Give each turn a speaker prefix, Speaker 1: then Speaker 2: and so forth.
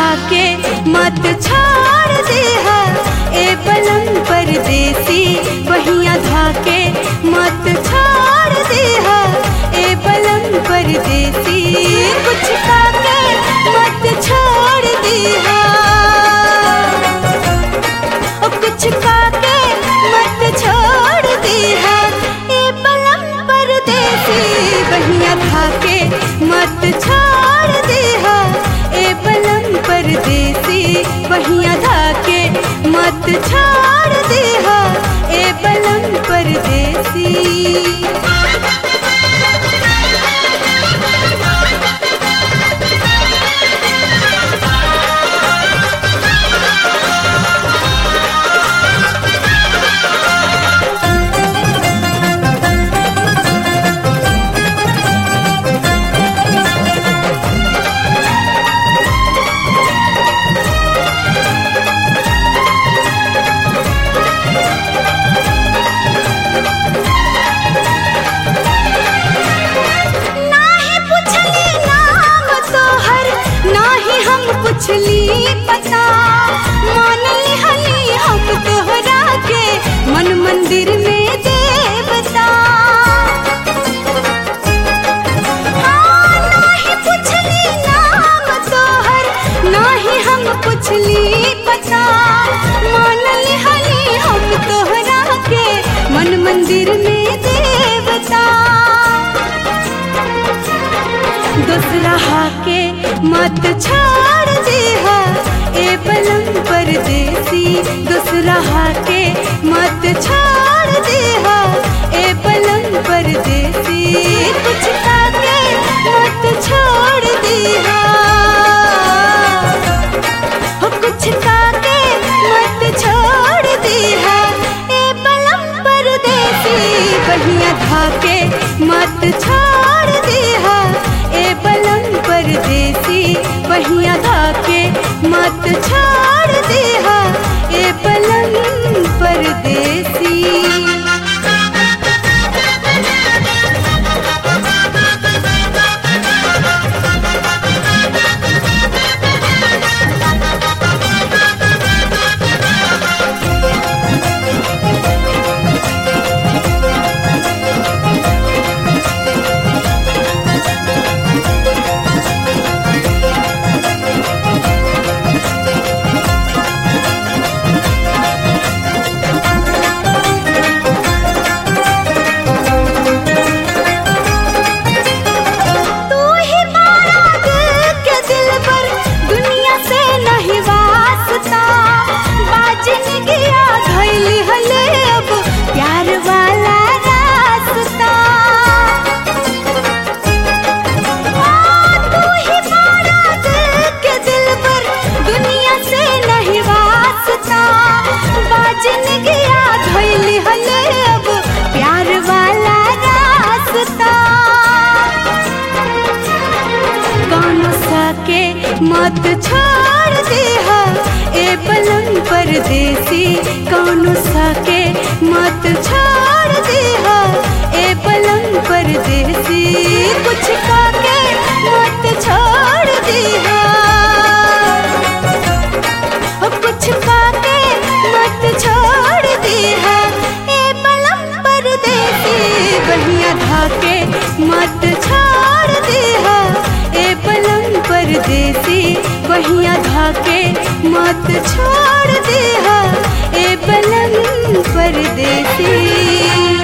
Speaker 1: धाके मत छोड़ दे ए बलम परदेसी बहिया धाके मत छोड़ दे ए बलम परदेसी कुछ खाके मत छोड़ दे ओ कुछ खाके मत छोड़ दे ए बलम परदेसी बहिया धाके मत छोड़ दे ए बलम परदेसी बहिया धाके मत छोड़ दे ए बलम परदेसी नाही पुछली नाम तोहर नाही हम पुछली पता मान लिहली हम तोहरा के मन मंदिर में देवता हाँ, नाही पुछली नाम तोहर नाही हम पुछली पता मान लिहली हम तोहरा के मन मंदिर में देवता दूसरा हाके मत छोड़ दे ए बलम परदेसी दूसरा हाके मत छोड़ दे ए बलम परदेसी कुछ खाके मत छोड़ दे हो कुछ खाके मत छोड़ दे ए बलम परदेसी बहिया धाके मत छोड़ दे ए बलम परदेसी बहिया धाके मत छोड़ दे ए बलम परदेसी तू ही मारा दिल के दिल पर दुनिया से नहीं वास्ता बाजन गया धैली हले अब प्यार वाला रास्ता हाँ, तू ही मारा दिल के दिल पर दुनिया से नहीं वास्ता बाजन गया धैली हले अब प्यार वाला रास्ता गानों साके मत छोड़ दे ए बलम परदेसी कौनो साके मत छोड़ दे ए बलम परदेसी कुछ काके मत छोड़ दे ओ कुछ काके मत छोड़ दे ए बलम परदेसी बहिया धाके मत छोड़ दे ए बलम परदेसी बहिया धाके मत छोड़ दे ए बलम परदेसी